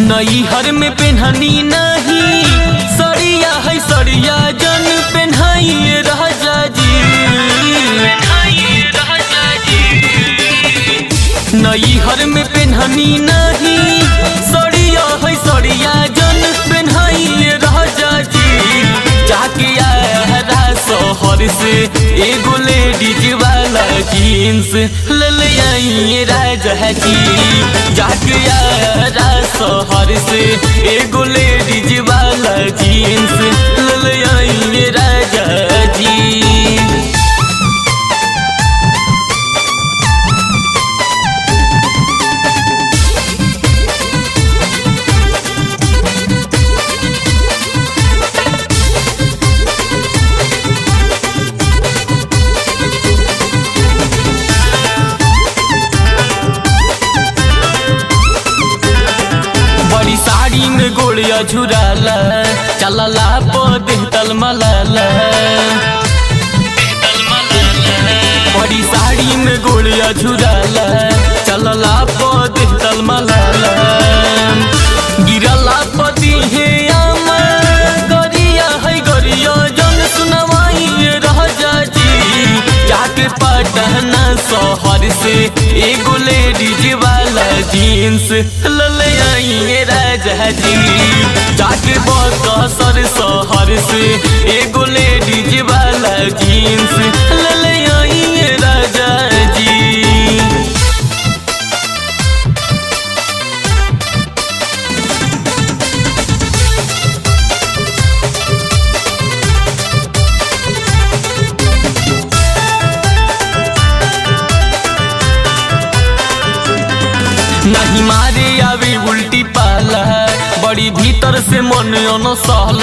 नैहर में पेन्हनी नहीं सड़िया है सड़िया जन पेन्हाइए राजा जी नैहर में पेन्हनी नहीं सड़िया है सड़िया जन पेन्हाइए राजा जी जाके आया शहर से एगो लेडीज वाला जीन्स ले ले आइए राजा जी जाके आया शहर से एगो लेडीज वाला जीन्स ले ले आइए राजा जी बड़ी साड़ी में गोड़िया झुराला चलला पदे तलमलाला बड़ी साड़ी में गोड़िया झुराला चलला पदे तलमलाला गिरला पदी हे आमा गरिया है गरिया जन सुनवाई राजा जी जाके पटना शहर से एगो लेडीज वाला जीन्स लले आइए राजा जी जाके बकसर शहर से एगो लेडीज वाला जीन्स लले आइए राजा जी नहीं मारे आवे उल्टी पाला बड़ी भीतर से मन अनसहल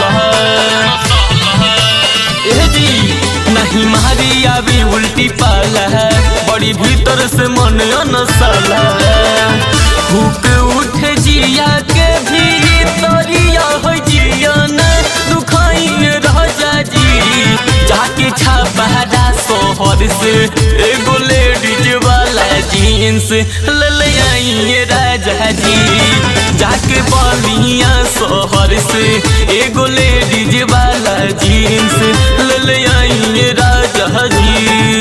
ए जी नहीं मारे आवे उल्टी पाला बड़ी भीतर से मन अनसल हुक उठे जिया के भीतरिया हो जिया न दुखाई राजा जी जाके छापा शहर से एगो लेडीज वाला जीन्स ले ले आइए राजा जी जाके बलिया शहर से एगो लेडीज वाला जीन्स ले ले आइए राजा जी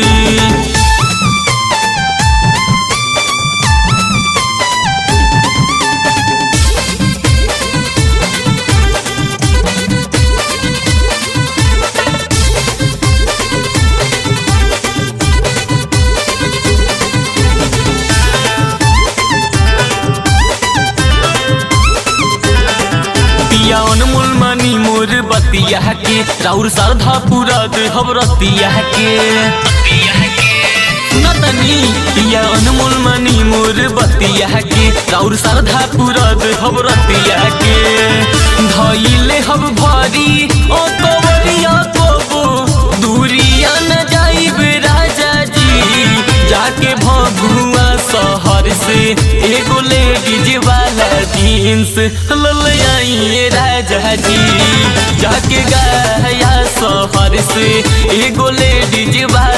पिया अनमोल मनी मोर बतिया के राउर श्रद्धा पूरा दे हबरतिया के सुनतनी पिया अनमोल मनी मोर बतिया के राउर श्रद्धा पूरा दे हबरतिया के धइले हब भारी ओ तोवरिया कोबो दूरिया न जाइब राजा जी जाके भगुआ शहर से एगो लेडीज वाला जीन्स ले आइए राजा जी जाके गया शहर से एगो लेडीज वाला